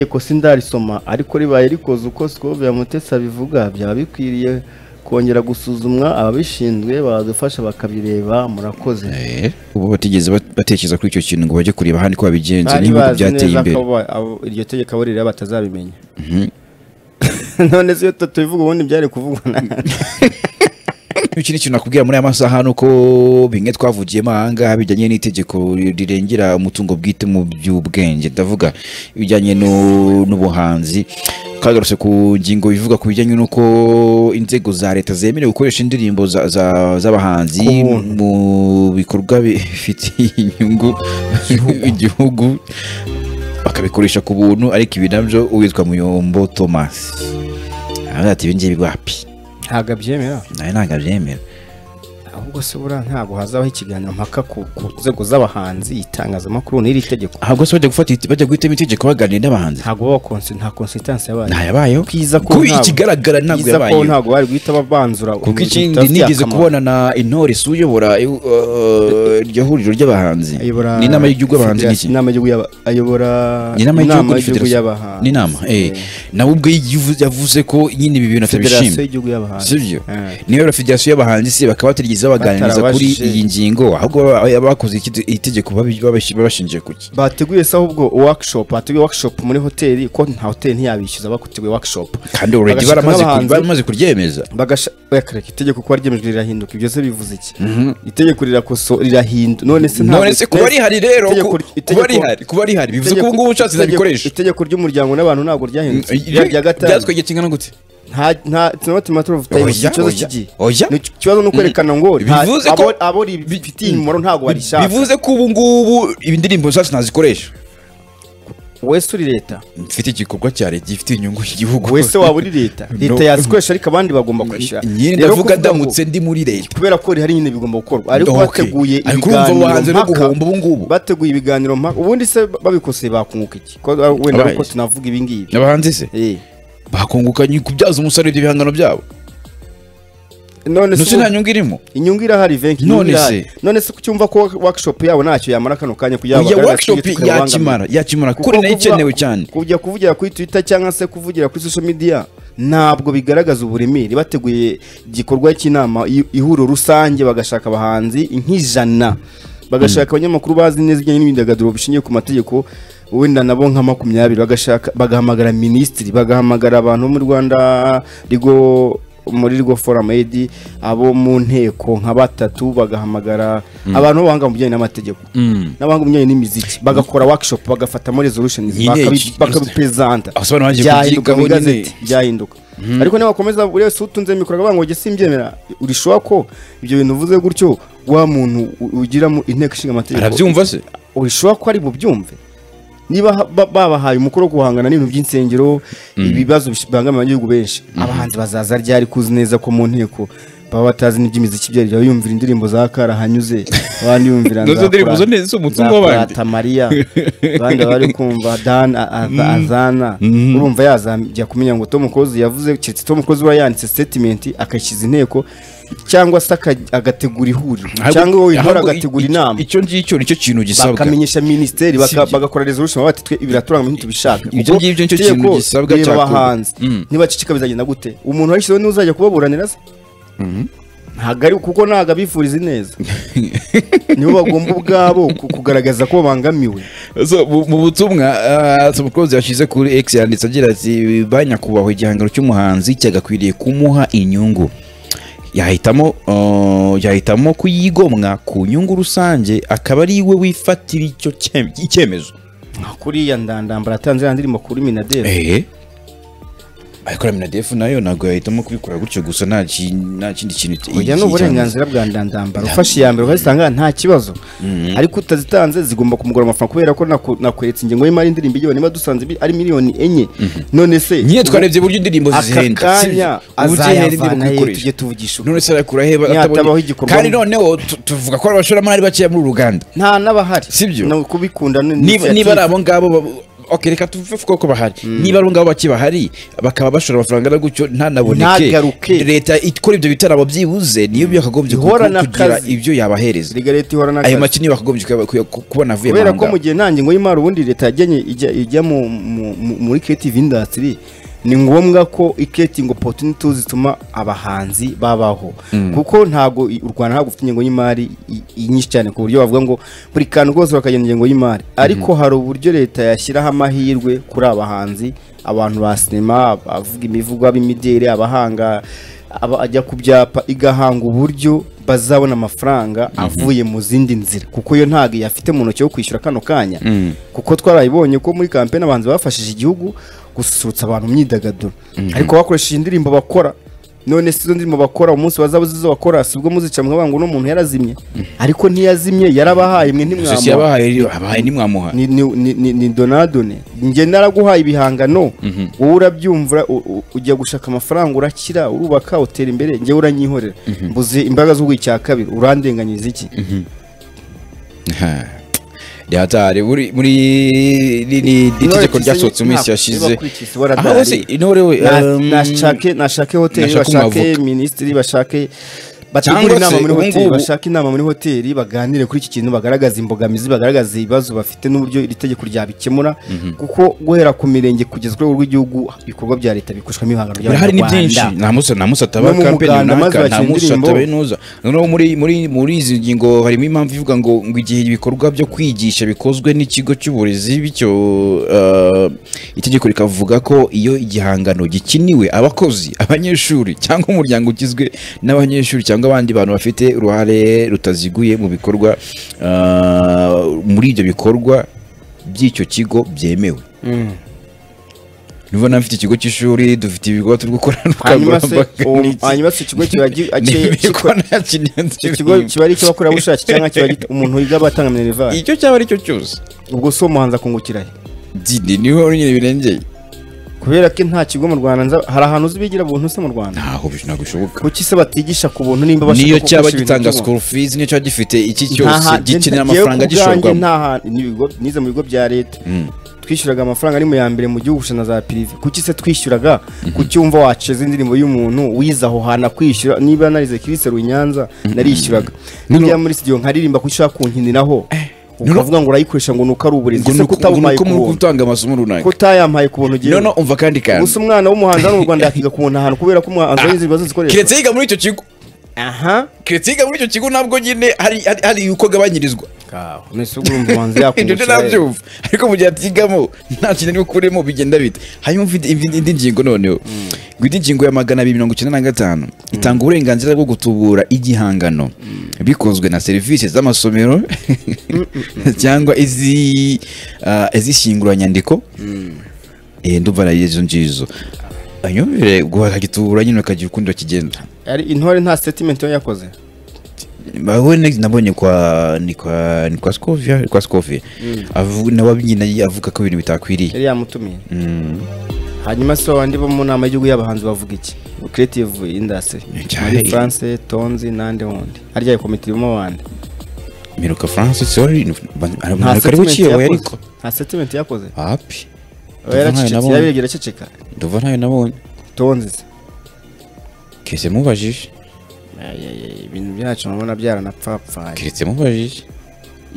tegeko sindarisoma ariko ribaye rikoze uko Scovia Mutesi abivuga byaba bikwiriye kongera gusuzumwa ababishinzwe badufasha bakabireba murakoze Eh, ubu batigeze bat- batekereza kuri icyo kintu ngo bajye kureba ahandi ko babigenza Bari n'ibihugu bazi byateye neza imbere ko ba- abo- iryo tegeko abo rireba batazabimenya none se iyo tutabivuga ubundi byari kuvugwa na ikindi kintu nakubwira muri aya masaha ni uko bimwe twavugiyemo ahangaha bijyanye n'itegeko rirengera umutungo bwite mu by'ubwenge ndavuga ibijyanye nu- n'ubuhanzi twagarutse ku ngingo ivuga ku bijyanye n'uko inzego za leta zemerewe gukoresha indirimbo za- za- z'abahanzi Ku buntu. mu bikorwa bifitiye inyungu igihugu bakabikoresha ku buntu ariko ibi nabyo uwitwa muyombo thomas aravuga ati ibi ngibi wapi ntabwo abyemera nawe ntabwo abyemera ahubwo se buriya ntabwo hazabaho ikiganiro mpaka ku ku nzego z'abahanzi itangazamakuru n'iri tegeko ahubwo se bajya gufata iti- bajya guhitamo itegeko baganira n'abahanzi ntabwo baba konsi nta konsitansi yabaye ntayabayeho Bwiza ko kuko ntabwo- ikigaragara ntabwo Byiza ko yabayeho ntabwo bari guhita babanzura kuko umuntu ikindi bitafitiye nigeze akamaro. kubona na intore si uyobora eh, uh, iryo huriro ry'abahanzi ayobora ni inama y'igihugu y'abahanzi n'iki Federasi- inama y'igihugu y'aba- ayobora ni inama y'igihugu ni y'igihugu federasi- y'abahanzi ni inama eh. Eh, nawe ubwe yavuze- yavuze ko nyine ibi bintu federasiyo atabishima y'igihugu y'abahanzi sibyo Eh. niyo federasiyo y'abahanzi se bakaba batigeze baganiriza kuri Batarabajije. iyi ngingo ahubwo baba- baba bakoze iki- itegeko babi- babashi- babashingiye kuki bateguye se ahubwo workshop bateguye workshop muri hoteli ko nta hoteli ntiyabishyuza bateguye workshop kandi already Bagashaka baramaze ku- n'abahanzi. baramaze kuryemeza bagashakareka itegeko kuba ryemejwe rirahinduka ibyo se bivuze iki itegeko rirakoso rirahinduka none se ntabwo- none se kuba rihari rero itegeko- ku- itegeko- kuba rihari kuba rihari bivuze ko itegeko- ubu ngubu ushatse itegeko- nabikoresha itegeko ry'umuryango n'abantu ntabwo ryahindutse Rya- rya gatanu byatwegetse ingana gute nta nta sinabati matter of time Oya, ikibazo oya, kigiye oya. Ni ikibazo ni ukwerekana ngo nta- Bivuze ko- abo abo rifitiye umumaro ntabwo barishaka bivuze ko ubu ngubu ibindirimbo zose nazikoresha wese uri leta mfite igikorwa cya leta gifite inyungu y'igihugu wese waba uri leta leta No. yazikoresha ariko abandi bagomba kwishyura nyine Rero ndavuga kuvuga ngo- ndamutse ndi muri leta kubera ko rihari nyine bigomba gukorwa ariko Okay. bateguye Ariko urumva ibiganiro wahanze no mpaka guhomba ubu ngubu. bateguye ibiganiro mpaka ubundi se babikoseye bakunguka iki Ko- wenda Abaye. ariko tunavuga ibi ngibi abahanzi se Eh. bakunguka nyi- kubyaza umusaruro ibyo bihangano byabo none ndetse se nta nyungu irimo inyungu irahari venki None none se- se none se kucyumva ko workshop yabo ntacyo yamara kano kanya kugira ngo iya bagaragaze workshop ibyo tukabibangamira. yakimara yakimara Kuko kuri nayo kuvuga- ikenewe cyane kujya kuvugira kuri twitter cyangwa se kuvugira kuri social media ntabwo bigaragaza uburemere bateguye igikorwa cy'inama i- ihuriro rusange bagashaka abahanzi nk'ijana bagashaka abanyamakuru bazi neza ibijyanye n'imyidagaduro bishingiye ku mategeko wenda nabo nka makumyabiri bagashaka bagahamagara minisitiri bagahamagara abantu bo mu rwanda rigo muri rwo forum edi abo mu nteko nka batatu bagahamagara abantu b'abahanga mu bijyanye n'amategeko n'abahanga mu bijyanye n'imiziki bagakora workshop bagafatamo resolution Nyine bakabi- iki- bakabipezanta Aho sobanura bagiye byahinduka mu kubyigaho nyine. igazeti byahinduka ariko nibakomeza buri wese utunze mikoro akavuga ngo jye simbyemera urishoba ko ibyo bintu uvuze gutyo wa muntu u- ugira mu inteko ishinga amategeko arabyumva se urishoba ko ari bubyumve niba ha- ba- babahaye umukoro wo guhangana n'ibintu by'insengero ibibazo bish- bibangamira abanyagihugu benshi abahanzi bazaza ryari kuzi neza ko mu nteko baba batazi n'iby'imiziki byari bumvira indirimbo za kara hanyuze abandi bumvira Nazo za ndirimbo zo Kurata- neza, za umutungo w'abandi. Kurata Mariya abandi bari kumva Dan A- A- Azana urumva yazajya kumenya ngo Tom Close yavuze keretse Tom Close ura yanditse statement akayishyiza inteko cyangwa se aka- agategura ihuriro cyangwa wowe intore ahubwo i- agategura i- inama icyo ngicyo nicyo kintu gisabwa bakamenyesha minisiteri baka- Sibyo. bagakora resolution bati twe ibiraturanga ibyo tubishaka Ibyo Kuko ngibyo nicyo itegeko kintu gisabwa rireba cyakorwa. abahanzi Mm. nibacicika bizagenda gute umuntu washyizeho niwe uzajya kubaburanira se ntabwo ari kuko ntabwo abifuriza ineza nibo bagomba ubwabo ku- kugaragaza ko babangamiwe So, mu mu butumwa ah, Tom Close yashyize kuri X yanditse agira ati ba nyakubahwa igihangano cy'umuhanzi cyagakwiriye kumuha inyungu yahitamo ah, yahitamo kuyigomwa ku nyungu rusange akaba ari we wifatira icyo cye- icyemezo kuriya ndandambara atanze ya ndirimbo kuri minaderi ehe ariko na Minadef nayo ntabwo yahitamo kubikora gutyo gusa nta ki- nta kindi kintu urya ni uburenganzira bwa ndandambara ufashe iya mbere ukazitanga nta kibazo ariko utazitanze zigomba kumugura amafaranga kubera ko naku- nakweretse ingengo y'imari y'indirimbo igihumbi niba dusanze bi- ari miliyoni enye none se nyine twarebye uburyo indirimbo aka zizihenda kanya Uburyo ihenda indirimbo azayavana ye kuyikoresha. tujye tuvugisha ukuri. none se arakura he Ntihatabaho atabonye igikorwa- kandi noneho tu- tuvuga ko abashoramari bakeya muri uru ruganda nta n'abahari Sibyo? No, kubikunda ni niba niba ari initiative. abo ngabo bab- okay, reka tuve kuko bahari niba ari ngabo bakibahari bakaba bashora amafaranga na gutyo ntanaboneke Ntagaruke. leta ikora ibyo bitaramo byibuze niyo byakagombye Ihora kugira na kugira kazi. ibyo yabahereza erega leta ihora ayo n'akazi makini bakagombye kuya- kuya- kubona avuye kubera ko mahanga. mu gihe nta ngingo y'imari ubundi leta yajyanye ijya ijya mu- mu- mu- muri creative industry ni ngombwa ko creating opportunities zituma abahanzi babaho kuko ntago i- u Rwanda ntabwo ufite ingengo y'imari i- i- nyinshi cyane ku buryo bavuga ngo buri kantu rwose bakagena ingengo y'imari ariko hari uburyo leta yashyiraho amahirwe kuri abahanzi abantu ba sinema abavuga imivugo ab'imideli abahanga aba ajya ku byapa igahanga uburyo bazabona amafaranga avuye mu zindi nzira kuko yo ntago yafite mu ntoki yo kwishyura kano kanya kuko twarabibonye ko muri kampeni abahanzi bafashije igihugu gususurutsa abantu imyidagaduro ariko bakoresheje indirimbo bakora none si izo ndirimbo bakora umunsi bazaba zizo bakora si ubwo muzica mwavuga ngo uno muntu yarazimye ariko ntiyazimye yarabahaye mwe gusa ntimwamuha si yabahaye rero, abahaye nimwamuha ni, ni, ni, ni, ni donadone njye naraguhaye ibihangano wowe urabyumva u- u- ujya gushaka amafaranga urakira urubaka utera imbere njyewe uranyihorera mbuze imbaraga z'uguha icya kabiri urandenganyiriza iki Ha. Rihatari muri muri ni- ni ni Intore itegeko ryasohotse mu minsi ntabwo yashize niba kuri iki si waradahari. aha hose intore we Na- um, nashake nashake hoteli nashake bashake umwavoka. minisitiri bashake Cyangwa bategure se inama muri ubu hoteli ngubu- bashake inama muri hoteli baganire kuri iki kintu bagaragaza imbogamizi bagaragaza ibibazo bafite n'uburyo iri tegeko ryabikemura kuko guhera ku mirenge kugeza ku rwego rw'igihugu ibikorwa bya leta bikushwamo ibihangano birahari ni byinshi by'abanyarwanda nta musa nta musa ataba No mu kampeni muganda maze runaka nta bakina musa indirimbo. ataba inoza noneho muri muri muri izi ngingo harimo impamvu ivuga ngo ngo igihe ibikorwa byo kwigisha bikozwe n'ikigo cy'uburezi bityo uh, itegeko rikavuga ko iyo igihangano gikiniwe abakozi abanyeshuri cyangwa umuryango ugizwe n'abanyeshuri cyangwa abandi bantu bafite uruhare rutaziguye mu bikorwa uh, muri ibyo bikorwa by'icyo kigo byemewe niba mfite ikigo cy'ishuri dufite ibigo turi hanyuma se gukoranabuhanga uwo- hanyuma se ikigo kiba gi- ace- kiba- icyo kigo ikigo kiba ari icy'abakorerabushake cyangwa kiba gito- umuntu wiga abatanga minerivare icyo cyaba ari cyo cyose ubwo si uwo muhanzi akungukira he dini niho nyine birengeye kubera ko nta kigo mu rwanda nza- hari ahantu uzi bigira buntu se mu rwanda ntaho bi- ntabwo bishoboka kuki se batigisha ku buntu nimba bashaka niyo ko cyaba gukoresha ibintu gitanga by'ubuntu? school fees niyo cyaba gifite iki Nta cyose hantu- gikenera njyewe ku amafaranga bwanjye gishorwamo nta hantu- n'ibigo- nize mu bigo bya leta twishyuraga amafaranga ari mu ya mbere mu gihugu gusa na za pirive kuki se twishyuraga ku cyumva waceza indirimbo y'umuntu wize aho hantu akwishyura niba narize kiriseru i nyanza narishyuraga nijya muri studio nkaririmba ko ushaka kunkiniraho Nuno- ukavuga ngo urayikoresha ngo ni uko ari uburezi ngo ese ko utabumaye ku muri buntu gutanga amasomo runaka ko utayamaye ku buntu ugiye none umva kandi gusa kandi umwana w'umuhanzi hano mu rwanda yakiga ku buntu ahantu kubera ko umuhanzi w'inzira zikoreshwa keretse yiga muri icyo kigo aha keretse yiga muri icyo kigo nabwo nyine hari hari- hari uko agabanyirizwa mbese ubwo urumva umuhanzi ibyo yakungukira he? nabyumva ariko mu gihe atigamo nta kintu ari bukuremo bigenda bite hanyuma ufite indi indi ngingo noneho ngo indi ngingo ya magana abiri mirongo icyenda na gatanu itanga uburenganzira bwo gutubura igihangano bikozwe na serivisi z'amasomero cyangwa izi ah, izishyinguranyandiko Eh, ndumva na izo ngizo anyumvire guhagitubura nyine ukagira ukundi bakigenda ari intore nta statement yo yakoze bawe next nabonye kwa ni kwa ni kwa Scovia kwa Scovia avuga nawe abyina avuga ko ibintu bitakwiriye yari yamutumiye Mm. hanyuma se abandi bo mu nama y'igihugu y'abahanzi bavuga iki creative industry Cyane. muri france tonzi n'andi wundi harya komite irimo abandi Miruka France sorry nta ari statement bukiye yakoze we ariko nta statement yakoze api Oya, yaracecetse nabonye. yabirebye iraceceka nduva ntayo nabonye tonzi se kese mubajije Ay, ay, ay, ibintu byacu mubona byaranapfapfaye kese mubajije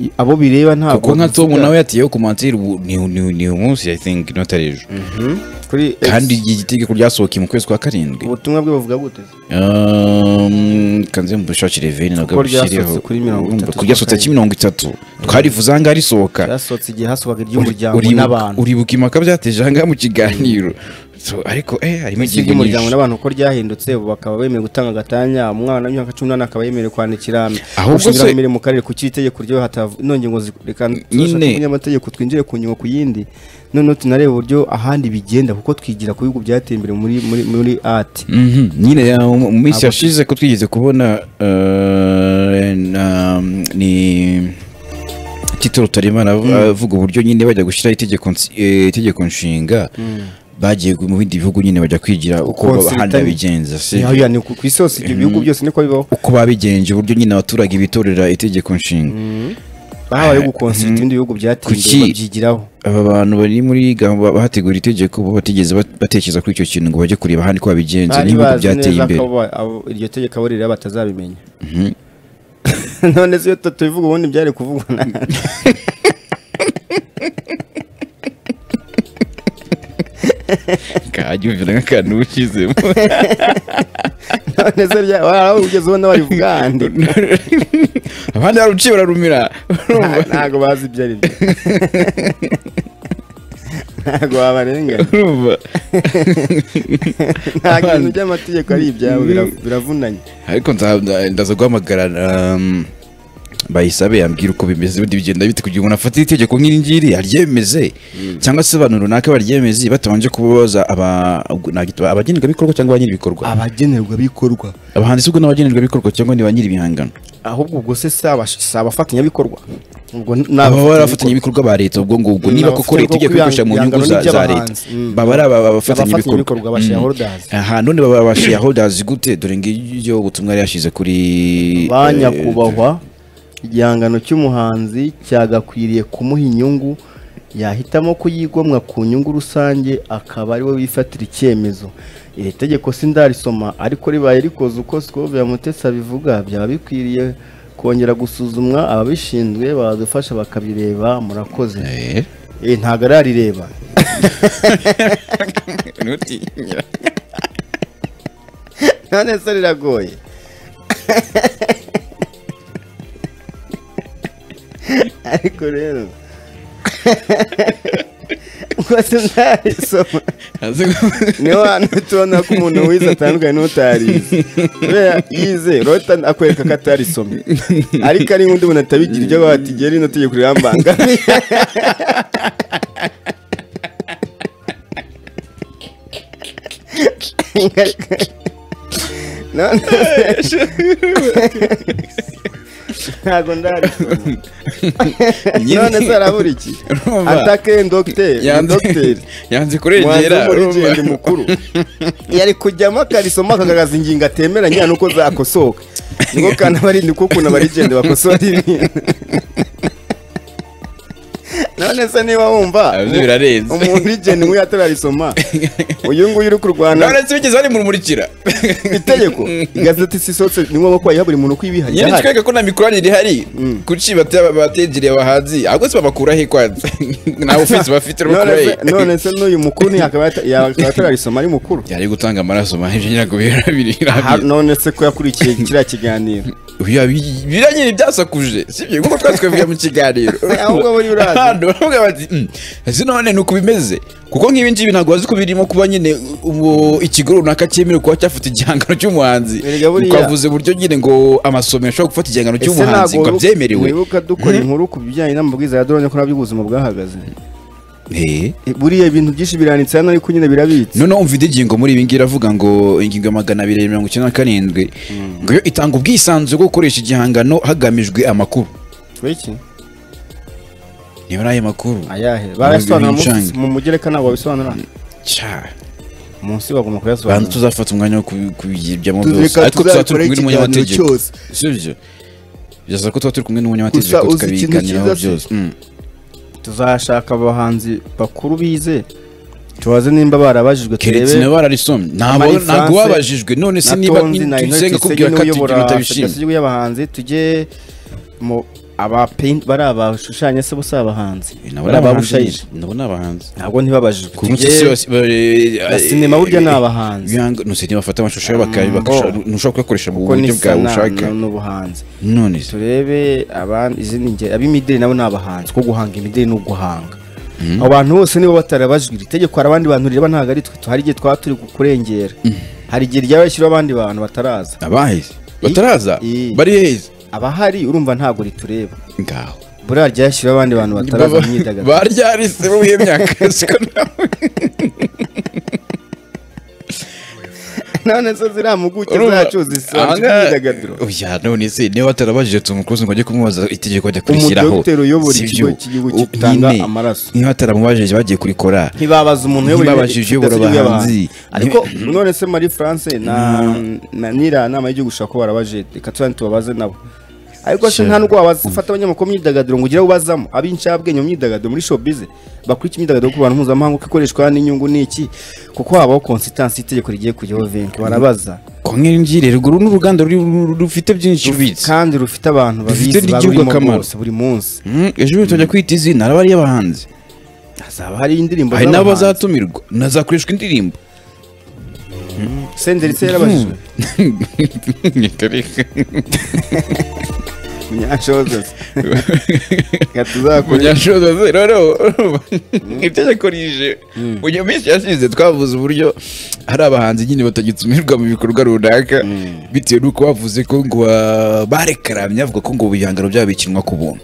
I- abo bireba ntabwo kuko nka Tom bivuga. nawe yatiyeho ku mansiri ubu ni ni ni umunsi i think not ari ejo Mhm. kuri X, kandi igitegeko ryasohokeye mu kwezi kwa karindwi ubutumwa bwe buvuga gute se? Um, kanze mubushakire veni nabwo Kuko ryasohotse bushiriho kuri mirongo itatu Urumva, ryasohotse kuri mirongo itatu twarivuze aha ngaha risohoka byasohotse igihe hasobaga iry'umuryango Uribuka- n'abantu uribuka impaka byateje aha ngaha mu kiganiro So, ariko eh harimo isi ingingo ry'umuryango nyinshi n'abantu uko ryahindutse ubu bakaba bemerewe gutanga agatanya umwana w'imyaka cumi n'umunani akaba yemerewe kwandikira Ahubwo ushinzwe se- imirimo mu karere ku cy'itegeko ryo hatav- ino ngingo zi- reka Nyine- y'amategeko twinjire ku ngingo ku yindi noneho tunarebe uburyo ahandi bigenda kuko twigira ku bihugu byateye imbere muri muri muri ati Mhm, nyine ya- mu mu minsi Abo- yashize ko twigeze kubona eh, na- ni tito rutaremara av- avuga uburyo nyine bajya gushyiraho itegeko nsi- eh, itegeko nshinga bagiye gu- mu bindi bihugu nyine bajya kwigira uko Konsiritari. ahandi babigenza si Niho yani ku ku isi hose ibyo bihugu byose niko bibaho uko babigenje uburyo nyine abaturage bitorera itegeko nshinga bahabaye gukonsita ibindi bihugu byateye imbere Kuki- babyigiraho aba bantu bari muri gahunda bahategura itegeko bo batigeze bat- batekereza kuri icyo kintu ngo bajye kureba hano uko babigenza bari n'ibihugu bazi byateye neza imbere ko abo- abo- iryo tegeko abo rireba batazabimenya none se iyo tutabivuga ubundi byari kuvugwa na kajya ubivira nk'akantu ushyizemo none se rya- waraho ugeze ubona barivuga handi abandi baruciye bararumira Nta- ntago bazi ibyo ari byo ntago wabarenganya urumva nta kintu cy'amategeko ari ibyabo bira- biravunanye ariko nza- nza- ndaza guhamagara um, bayisabe yambwira uko bimeze ubundi bigenda bite kugira umuntu afate itegeko nk'iri ngiri aryemeze cyangwa se abantu runaka baryemeze batabanje kubabaza aba- ubwo nagita- abagenerwabikorwa cyangwa ba nyir'ibikorwa abagenerwabikorwa abahanzi ubwo ni abagenerwabikorwa cyangwa ni ba nyir'ibihangano ahubwo ubwo se si abash- si abafatanyabikorwa ubwo ni abafatanyabikorwa. baba ari abafatanyabikorwa ba leta ubwo ngubwo Mm, niba koko abafatanyabikorwa leta igiye kwikoresha mu b'ibihangano nyungu za za leta n'iby'abahanzi. Mm. baba ari aba- abafatanyabikorwa abafatanyabikorwa ba shareholders aha none baba ba shareholders gute dore ngibyo ubutumwa yari yashyize kuri ba eh, nyakubahwa igihangano cy'umuhanzi cyagakwiriye kumuha inyungu yahitamo kuyigomwa ku nyungu rusange akaba ariwe wifatira icyemezo iri tegeko sindarisoma ariko ribaye rikoze uko Scovia Mutesi abivuga byaba bikwiriye kongera gusuzumwa ababishinzwe badufasha bakabireba murakoze eh. Eh, ntago ararireba none se riragoye ariko rero rwose ndarisoma ni hantu tubona ko umuntu wize atandukanye n'utarize kubera yize rota akwereka ko atarisomye ariko ari nk'undi muntu atabigira ibyo bati igihe rino tegeko rirambangamiye none se- ntago ndarisoma none se arabura iki Urumva? atake dogiteri Yanze- dogiteri umuhanzi yanze kurengera w'umuririmbyi urumva? mukuru yari kujyamo akarisoma akagaragaza ingingo atemeranya n'uko zakosoka niko kanabarindi ko ukuntu abarigende bakosora ibintu none se niba wumva Ah, ibyo birarenze. umuntu urigende nk'uyu atararisoma uyu nguyu uri kurwana none se bigeze bari murumurikira itegeko igazeti si sose ni ngombwa ko wayiha buri muntu uko yibiha nyine ryahari. tweka ko nta mikoranire ihari kuki bate- bategereye abahanzi ahubwo se babakuraho kwanza nta ofisi bafite None bakurahe se- none se n'uyu mukuru ntiyakaba yata- yakaba atararisoma ari mukuru yari gutanga amaraso mahije nyako birabiri Aha, none se ko yakurikiye kiriya kiganiro biranyiri byasakuje sibyo nkuko twari twavuye mu kiganiro Ahubwo buri urazi. Hano baravuga bati "Mm, ese none ni uko bimeze kuko nk'ibi ngibi ntabwo bazi ko birimo kuba nyine ubu ikigo runaka cyemerewe kuba cyafata igihangano cy'umuhanzi Erega buriya- twavuze buryo nyine ngo amasomero ashobora gufata igihangano Ese cy'umuhanzi ntabwo ngo wibuka- abyemerewe wibuka dukora inkuru ku bijyanye n'amabwiriza ya drone ko nabyo ubuzima bwahagaze Eh. Eh, buriya ibintu byinshi biranitse hano ariko nyine birabitse noneho umva indi ngingo muri ibi ngibi iravuga ngo ingingo ya magana abiri mirongo icyenda na karindwi ngo yo itanga ubwisanzure bwo gukoresha igihangano hagamijwe amakuru biki niba ari ayo makuru ayahe Ibintu barayasobanura bicange. munsi- mu mugereka ntabwo babisobanura cya munsi bagomba bantu kuyasobanura tuzafata umwanya wo kubi- kubijyamo Tuzeka byose ariko tuzaba turi tuzabikora kumwe n'umunyamategeko ikiganiro cyose. sibyo byasaba ko tuba turi kumwe Gusa n'umunyamategeko uzi ikintu tukabiganiraho cyiza se? byose Mm. tuzashaka abahanzi bakuru bize tubaze nimba barabajijwe keretse turebe niba bararisomye ntabwo Marie ntabwo France, wabajijwe none se na niba Tonzi na Inoki tubisenga Gisege kubwira ko ibyo n'uyobora bintu utabishimye federasiyo y'abahanzi tujye mu abapaint bari abashushanya se bo si abahanzi nabo bari ni abahanzi ababushayizi nyine, nabo ni abahanzi ntabwo ntibabajijwe ku munsi Tujye- yose ba- na eh, sinema burya ni eh, abahanzi. ibihanga- no, sinema bafata amashusho yabo baka- Mm, bakasha- ngo. ntushobora kuyakoresha mu kuko buryo ni bwawe ushaka sana n'ubuhanzi none se turebe abandi izindi ngeri ab'imideli nabo ni abahanzi ko guhanga imideli ni uguhanga abo bantu bose nibo batarabajwe iri tegeko hari abandi bantu rireba ntabwo ari twe tu- hari igihe twaba turi kurengera hari igihe ryaba rishyiraho abandi bantu bataraza abaheze bataraza I- bari heza abahari urumva ntabwo ritureba ngaho buriya ryashyiraho abandi bantu bataraza mu myidagaduro baryarise bo iyo myaka siko nawe none se ziriya mpuguke zacu zisaba imyidagaduro oya none se niba batarabajije Tom Close ngo ajye kumubaza itegeko ajya kurishyiraho Umudogiteri uyobora Si ikigo byo. cy'igihugu U- gitanga nyine, amaraso. niba bataramubajije bagiye kurikora ntibabaza umuntu uyobora Ntibabajije ikigo uyobora cy'igihugu abahanzi. y'abahanzi. ariko none se marie france na na nira nama y'igihugu ushaka ko barabaje reka tuzane tubabaze nabo ariko se nta nubwo wabafata abanyamakuru mu myidagaduro ngo ugire abo ubazamo ab'incabwenge mu myidagaduro muri showbiz bakurikira imyidagaduro ku bantu mpuzamahanga uko ikoreshwa n'inyungu ni iki kuko habaho consistency itegeko rigiye kujyaho vinki barabaza kongera ruguru ni uruganda ruri- rufite byinshi rubitse kandi rufite abantu Rufite babizi n'igihugu barurimo akamaro. bose buri munsi Mm, ejo bundi tujya kwita izina haba hariyo abahanzi hazaba hari indirimbo hari z'abahanzi n'abazatumirwa nazakoreshwa indirimbo senderi se yarabajijwe munyashozose reka tuzakore kunyashoza rero itegeko rije mu gihe minsi yasize twavuze uburyo hari abahanzi nyine batagitumirwa mu bikorwa runaka bitewe n'uko bavuze ko ngo ba- barekaramye bavuga ko ngo ibihangano byabo bikinwa ku buntu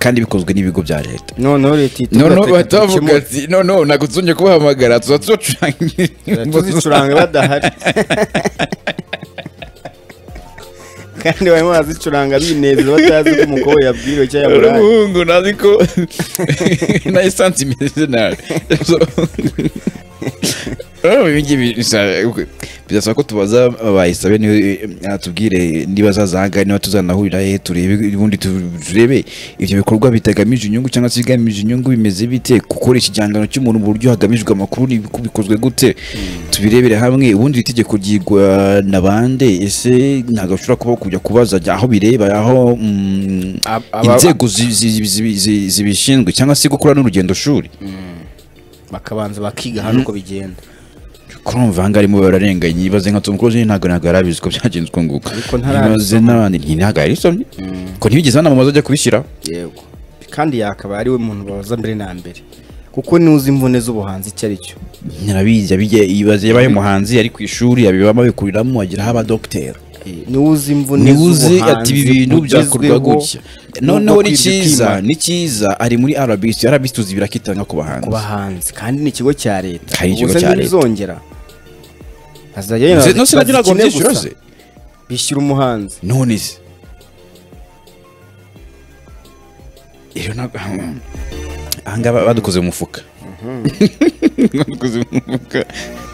kandi bikozwe n'ibigo bya leta noneho leta ihita noneho igateka batavuga tukemura. ati noneho ntabwo tuzongeye kubahamagara tuza tubacurangira tuzicuranga badahari kandi barimo barazicuranga binezeza batazi ko umukobwa yabwiriwe cyangwa yamuraye n'umuhungu nazi ko na esansi imeze nabi So- Urumva ibi ngibi bisa- birasaba ko tubaza abayisabe atubwire niba azazanga niba tuzanahurira he turebe ubundi tu- turebe ibyo bikorwa bitagamije inyungu cyangwa se bigamije inyungu bimeze bite gukoresha igihangano cy'umuntu mu buryo hagamijwe amakuru ni uko bikozwe gute tubirebere hamwe ubundi iri tegeko ryigwa na bande ese ntabwo bashobora kuba kujya kubaza aho bireba aho mm, Ab- aba- inzego zi- zi- zi- zi- zibishinzwe cyangwa se gukora n'urugendo shuri bakabanza bakiga hano uko bigenda kurumva ahangaha arimo bararenganye ibaze nka Tom Cruise nyine ntabwo ntabwo yari abizi ko byagenze uko nguko Ariko ntarabisoma. ibaze n'abandi nti- ntabwo yarisomye ko ntibigeze banamamaza ajya kubishyira yego kandi yakaba ari we muntu babaza mbere na mbere kuko niwuzi imvune z'ubuhanzi icyo ari cyo narabizi yabigiye ibaze yabaye umuhanzi yari ku ishuri abibamo abikuriramo agira aho abadogiteri Eh, niwuzi imvune niwuze z'ubuhanzi ati ibi bintu byakorwa bugezweho gutya n'ubwo noneho ni kwibwa cyiza ukimara ni cyiza ari muri RBC RBC tuzi birakitanga ku bahanzi ku bahanzi kandi ni ikigo cya leta Kandi ikigo Ubwo se cya leta. ntibizongera hazajya yenda Nze- no se nabyo ntabwo bazikine byishyura gusa. ze bishyura umuhanzi none se rero ntabwo ahangaha badukoze mu mufuka badukoze mu mufuka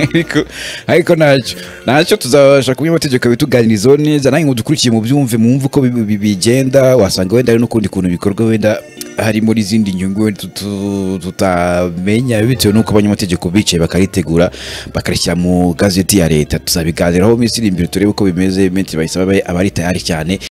ariko ariko ntacyo ntacyo tuzabasha kumenya amategeko bituganirizaho neza nange ngo dukurikiye mu byumve mwumve uko bi- bi- bigenda wasanga wenda hari n'ukundi kuntu bikorwa wenda hari muri izindi nyungu wenda tutu- tutamenya bitewe n'uko abanyamategeko bicaye bakaritegura bakarishyira mu gazeti ya leta tuzabiganiraho mu minsi iri imbere turebe uko bimeze menshi bayisaba abe- abari tayari cyane